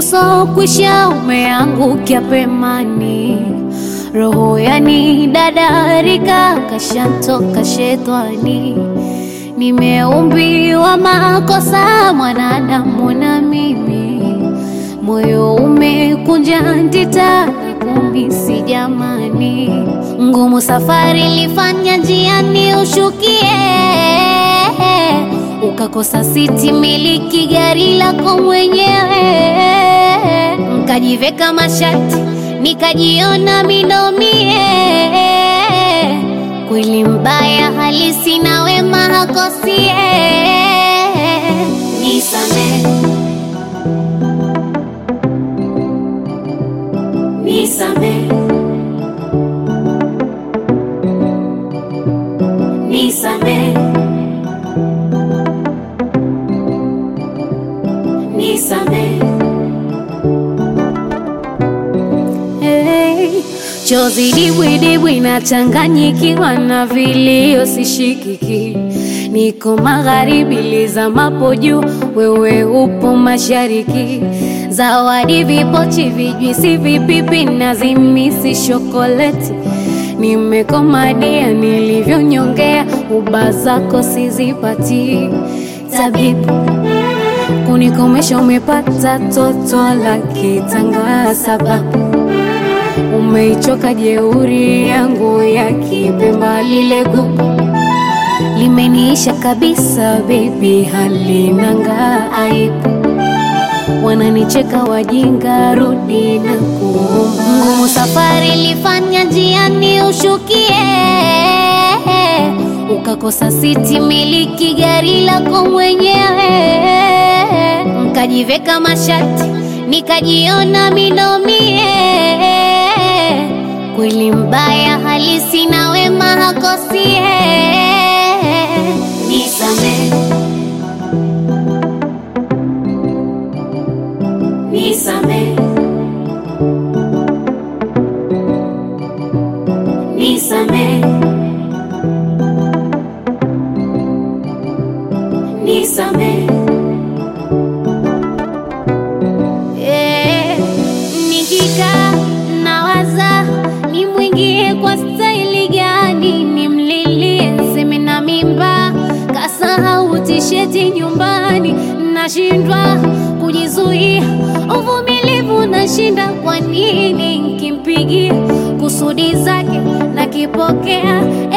usokwisha umeangukia pemani, roho yani dadarika kashantoka shetani. Nimeumbiwa makosa mwanadamu na mimi, moyo umekunja ndita kumisi jamani, ngumu safari lifanya njiani ushukie, ukakosa siti miliki gari lako mwenyewe, nkajiveka mashati nikajiona minomie, kweli mbaya halisi na wema hakosie, nisamehe Nisamehe, nisamehe, nisamehe. Hey, chozi dibwidibwi nachanganyikiwa na vilio sishikiki, niko magharibi lizamapo juu, wewe upo mashariki zawadi vipochi, vijwisi, vipipi na zimisi shokoleti. Nimekomadia nilivyonyongea, uba zako sizipati. Tabibu kunikomesha, umepata toto la kitanga, sababu umeichoka jeuri yangu ya kipemba, lile gugu limeniisha kabisa, bebi halinanga aibu wananicheka wajinga, rudi na kuomba. Ngumu safari lifanya njiani ushukie, ukakosa siti miliki gari lako mwenyewe, nkajiveka mashati nikajiona minomie, kweli mbaya halisi na wema hakosie, nisamehe Nisamehe, nisamehe, nisamehe. Eh, nikikaa nawaza nimwingie kwa staili gani, nimlilie seme na mimba, kasahau tisheti nyumbani, nashindwa kujizuia, uvumilivu nashinda. Kwa nini nkimpigia kusudi zake nakipokea?